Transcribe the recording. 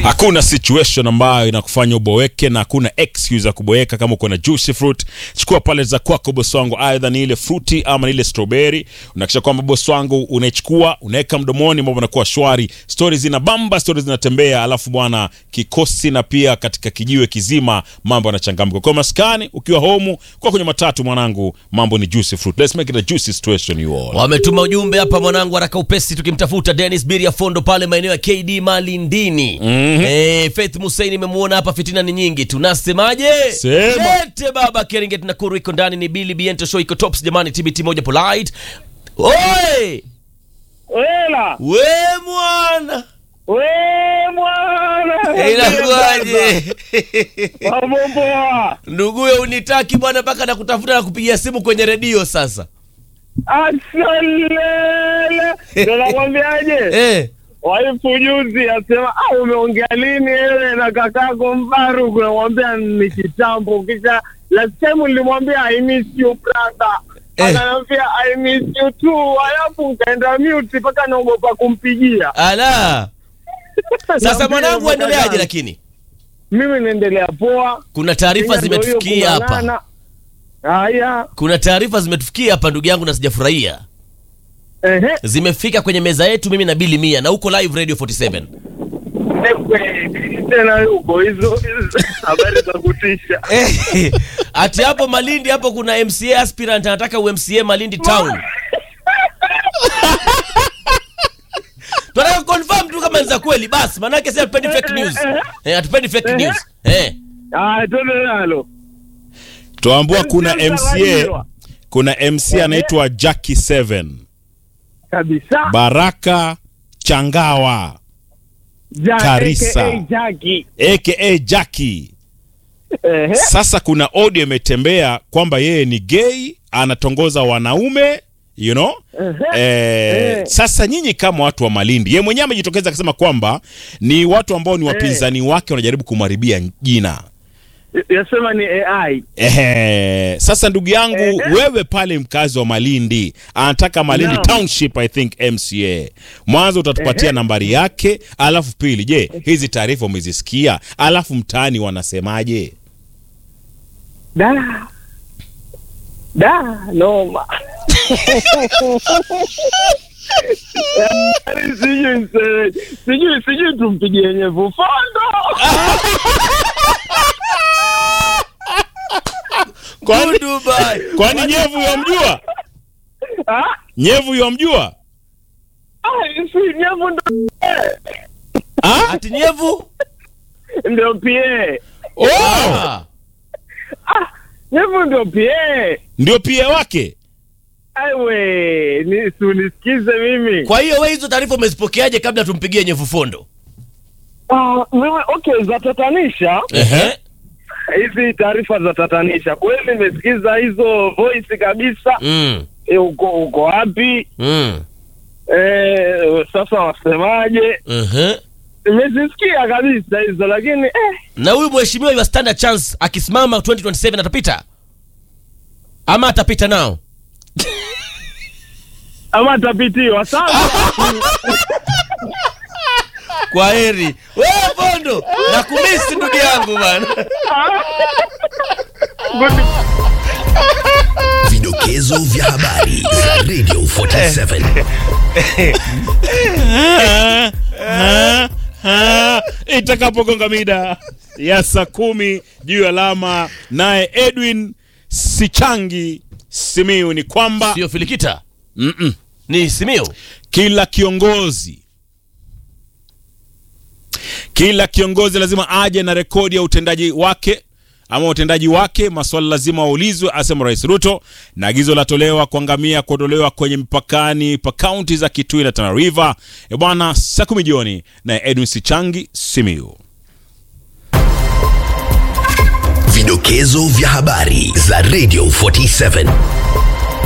Hakuna situation ambayo inakufanya uboeke na hakuna excuse ya kuboeka kama uko na juicy fruit. Chukua pale za kwako bosi wangu, aidha ni ile fruity ama ni ile strawberry. Unahakisha kwamba bosi wangu unaichukua, unaweka mdomoni, mambo yanakuwa shwari. Stories zina bamba, stories zinatembea, alafu bwana kikosi na pia katika kijiwe kizima mambo yanachangamka. Kwa maskani ukiwa home, kwa kwenye matatu mwanangu, mambo ni juicy fruit. Let's make it a juicy situation you all. Wametuma ujumbe hapa mwanangu, haraka upesi, tukimtafuta Dennis Biria Fondo pale maeneo ya KD Malindini. Eh, Faith Musaini nimemuona hapa, fitina ni nyingi, tunasemaje? Sema. Lete baba Keringet na Kuru iko ndani, ni Billy Biento show iko tops jamani, TBT moja polite. Oi! Wela, We mwana! we mwana. Inakuaje? Mambo poa. Nduguye unitaki bwana mpaka nakutafuta na kupigia simu kwenye redio sasa. Asalele. Ndio nakwambiaje? Eh. Waifu juzi asema, ah, umeongea lini wewe na kakako Mbaruku? Namwambia ni kitambo. Kisha last time nilimwambia I miss you brother. Eh. Ananiambia I miss you too. Alafu nikaenda mute mpaka naogopa kumpigia. Ala. Sasa Naambia mwanangu mpaka aendeleaje jana. lakini? Mimi naendelea poa. Kuna taarifa Kenya ndio hiyo zimetufikia hapa. kung'ang'ana. Haya. Kuna taarifa zimetufikia hapa ndugu yangu na sijafurahia. Ehe. Zimefika kwenye meza yetu mimi na Billy Mia na huko live Radio 47. tena huko hizo hizo habari za kutisha. Eh, Ati hapo Malindi hapo kuna MCA aspirant anataka UMCA Malindi town. Tunataka confirm tu kama ni za kweli basi, maana yake sasa hatupendi fake news. Eh, hatupendi fake news. Eh. Ah, twende nalo. Tuambua kuna MCA MCA, mtawaliwa. kuna MC anaitwa Jackie 7 kabisa. Baraka Changawa Ja- Karisa. aka Jackie. aka Jackie. Ehe. Sasa kuna audio imetembea kwamba yeye ni gay, anatongoza wanaume you know? Eh, Eh. sasa nyinyi kama watu wa Malindi, yeye mwenyewe amejitokeza akasema kwamba ni watu ambao ni wapinzani wake wanajaribu kumharibia jina. Yasema ni AI. Ehe, sasa ndugu yangu Ehe. wewe pale mkazi wa Malindi anataka Malindi Naam. Township I think MCA. Mwanzo utatupatia Ehe. nambari yake, alafu pili, je, hizi taarifa umezisikia? Alafu mtaani wanasemaje? Da. Da, noma. Yaani Sijui mse- sijui sijui tumpigie nyevu fondo. Kwani, Dubai. kwani nyevu yamjua? Ah, Nyevu yamjua? ah, si nyevu ndo Ah? Ati nyevu? ndio pie. Oh, Ah. Nyevu ndio pie. ndio pia wake. Aiwe, ni si unisikize mimi. Kwa hiyo wewe hizo taarifa umezipokeaje kabla tumpigie nyevu fondo? Ah, mimi okay, za tatanisha Ehe. hizi taarifa za tatanisha kweli, nimesikiza hizo voice kabisa. Mm. E, uko uko wapi? Mm. E, sasa wasemaje? Ehe. Nimezisikia kabisa hizo, lakini eh, Na huyu mheshimiwa wa standard chance akisimama 2027 atapita? Ama atapita nao? ama atapitiwa sasa. Kwa heri. Wewe Fondo, nakumisi ndugu yangu bana. Good Vidokezo vya habari za Radio 47. Ah, ah, itakapogonga mida ya saa kumi juu ya alama, naye Edwin Sichangi Simiu ni kwamba Sio Filikita. Mm-mm. Ni Simio. kila kiongozi kila kiongozi lazima aje na rekodi ya utendaji wake ama utendaji wake, maswali lazima waulizwe, asema Rais Ruto, na agizo latolewa kuangamia kuondolewa kwenye mpakani pa kaunti za Kitui na Tana River. E bwana, saa kumi jioni na Edwin Sichangi Simiu. Vidokezo vya habari za Radio 47.